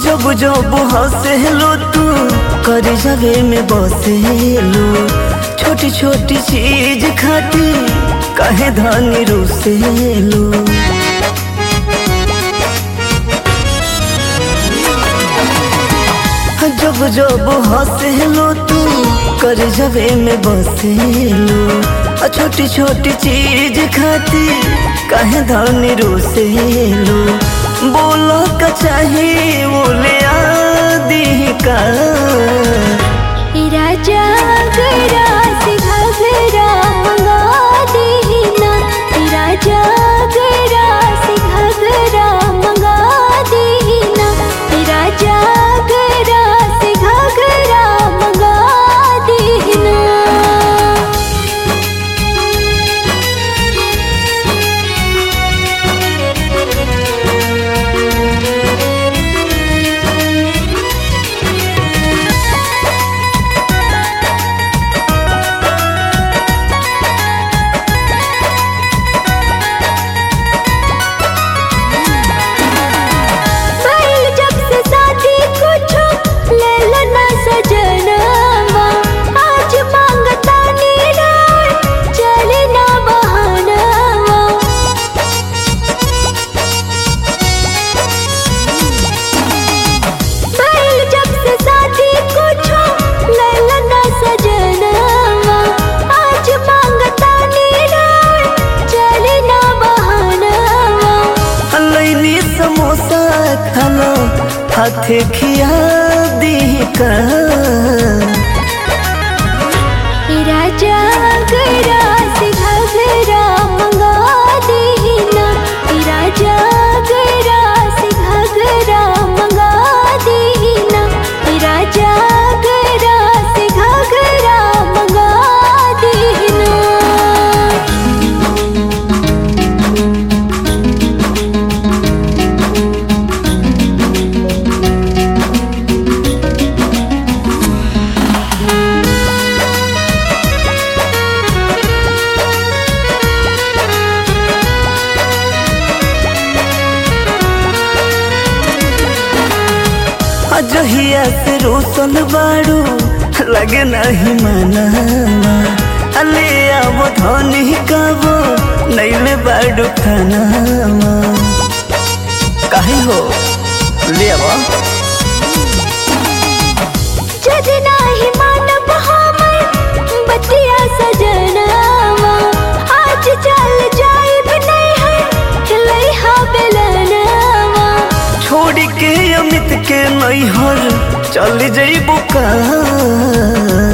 जब जब हंसेलो तू कर जगे में बसेलो छोटी छोटी चीज खाती कहे धनी रुसेलो जब जब हंसेलो तू कर जगे में बसेलो आ छोटी छोटी चीज खाती कहे धनी रुसेलो बोलो का चाहिए बोले आदि का राजा गरा से घगरा मंगा देना राजा गरा से घगरा मंगा देना राजा गरा से घगरा मंगा देना बैल जब से शादी कुछो ले लेना सजनवा आज मांगता नीराय चले ना बहानवा बैल जब से शादी कुछो ले लेना सजनवा आज मांगता नीराय चले ना बहानवा लैनी समोसा खाना हाथे खिया दी का राजा गरा से घगरा मंगा देना राजा गरा से घगरा मंगा देना राजा गरा से घगरा मंगा देना अजहिया से रोशन बाड़ू लगे नहीं मनावा अले आवो धनी काबो नैले बाड़ू खानावा काहे हो ले आवो जद नाही मानब हमर बतिया सजनावा आज चल जाइब नहीं है खिलैहा बेलनावा छोड़ के अमित के नैहर चल जइबो का